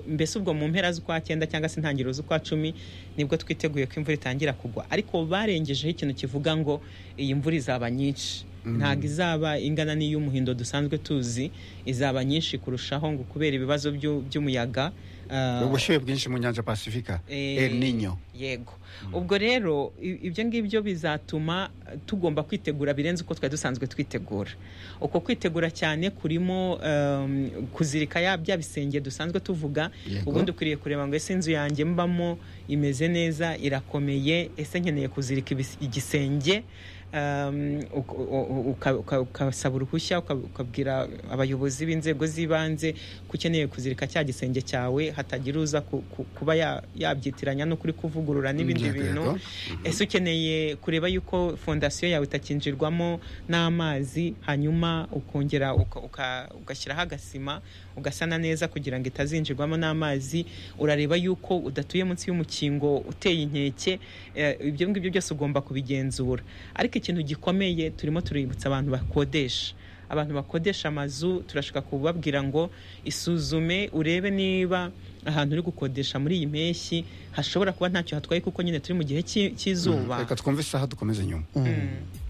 mbese ubwo mu mpera z'ukwa cyenda cyangwa se intangiriro z'ukwa cumi nibwo twiteguye ko imvura itangira kugwa ariko barengejeho ikintu kivuga ngo iyi mvura izaba nyinshi ntabwo izaba ingana n'iy'umuhindo dusanzwe tuzi izaba nyinshi kurushaho ngo kubera ibibazo by'u- by'umuyaga ah, ubushyuhe bwinshi mu nyanja pasifika Eh, el ninyo yego ubwo rero i- ibyo ngibyo bizatuma eh, tugomba kwitegura birenze uko twari dusanzwe twitegura uko kwitegura cyane kurimo em, kuzirika ya bya bisenge dusanzwe tuvuga Yego. ubundi ukwiriye kureba ngo ese inzu yanjye mbamo imeze neza irakomeye ese nkeneye kuzirika ibis- igisenge em, uka- u- uka- uka- ukasaba uruhushya uka- ukabwira abayobozi b'inzego z'ibanze ko ukeneye kuzirika cya gisenge cyawe hatagira uza ku- ku- kuba ya- yabyitiranya no kuri kuvugurura n'ibindi Yego, bintu yego. ese ukeneye kureba yuko fondasiyo yawe itakinjirwamo n'amazi hanyuma ukongera uka- uka- ugashyiraho agasima ugasana neza kugira ngo itazinjirwamo n'amazi urareba yuko udatuye munsi y'umukingo uteye inkeke eh, ibyo ngibyo byose ugomba kubigenzura ariko ikintu gikomeye turimo tuributsa abantu bakodesha abantu bakodesha amazu turashaka kubabwira ngo isuzume urebe niba ahantu uri gukodesha muri iyi mpeshyi hashobora kuba ntacyo hatwaye kuko nyine turi mu gihe cy'i- cy'izuba reka twumve isaha dukomeze nyuma Mm.